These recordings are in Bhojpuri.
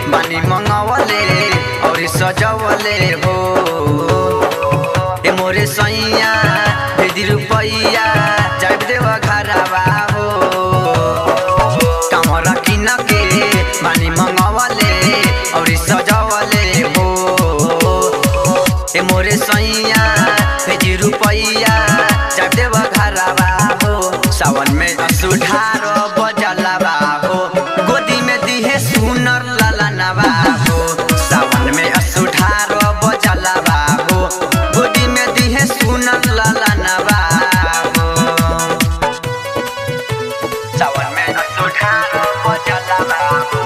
बानी मंगवले और सजवले हो ए मोरे सैया भेदी रुपैया जाब देव घरवा हो कमरा किन के बानी मंगवले और सजवले हो ए मोरे सैया भेजी रुपैया जाब देव घरवा हो सावन में असुधार बजलवा हो गोदी में दिहे सुनर ललनवा हो सावन में असुधार बजलवा हो गोदी में दिहे सुनर ललनवा हो सावन में असुधार बजलवा हो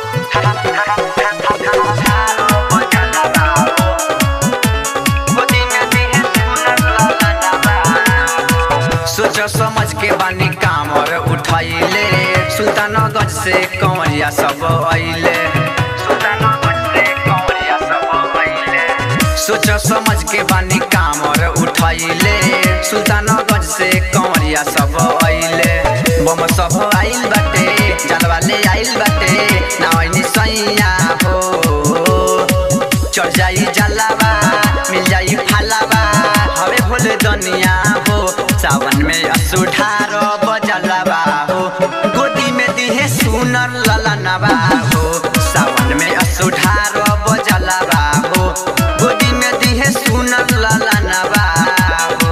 बजलवा हो गोदी में दिहे सुनर ललनवा सोच समझ के बानी कामर उठैले सुल्तानगंज से कंवरिया सब अइले सुल्तानगंज से कंवरिया सब अइले सोच समझ के बानी कामर उठैले सुल्तानगंज से कंवरिया सब अइले बम सब आइल बाटे जानवा ले आइल बाटे नावनी सैया हो चढ़ जाई जलावा मिल जाई फालावा हवे भोले दुनिया हो सावन में असुठार बजलवा हो गोदी में दिहे सुनर ललनवा हो सावन में असुठार बजलवा हो गोदी में दिहे सुनर ललनवा हो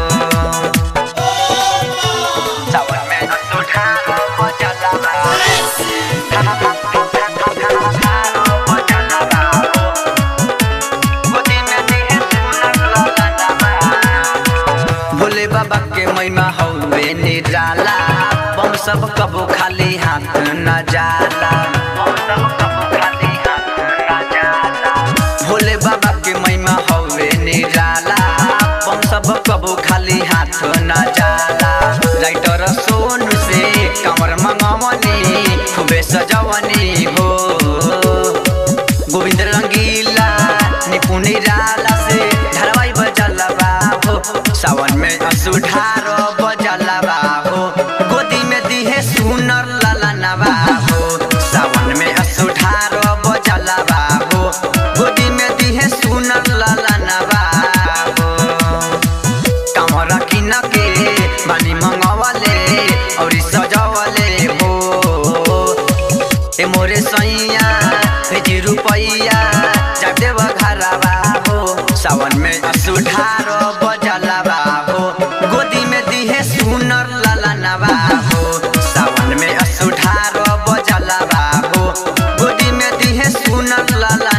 सावन में असुठार बजलवा बजलवा हो गोदी में दिहे सुनर ललनवा भोले बाबा के महिमा हौवे निराला बम सब कबो खाली हाथ न जाला बम सब कबो खाली हाथ न जाला भोले बाबा के महिमा हौवे निराला बम सब कबो खाली हाथ न जाला राइटर सोनू से कमर मंगवनी खूबे सजवनी हो गोविंद रंगीला निपुण निराला से धरवाई बजलवा हो सावन में असुधार बजलवा हो गोदी में दिहे सुनर ललनवा हो सावन में असुधार बजलवा हो गोदी में दिहे सुनर ललनवा हो कमरा किन के बानी मंगवले और सजवले हो ए मोरे सैया भेजी रुपैया जाब देव घरवा हो सावन में असुधार बजलवा हो गोदी में दिहे सुनर ललनवा हो सावन में असुधार बजलवा हो गोदी में दिहे सुनर ललनवा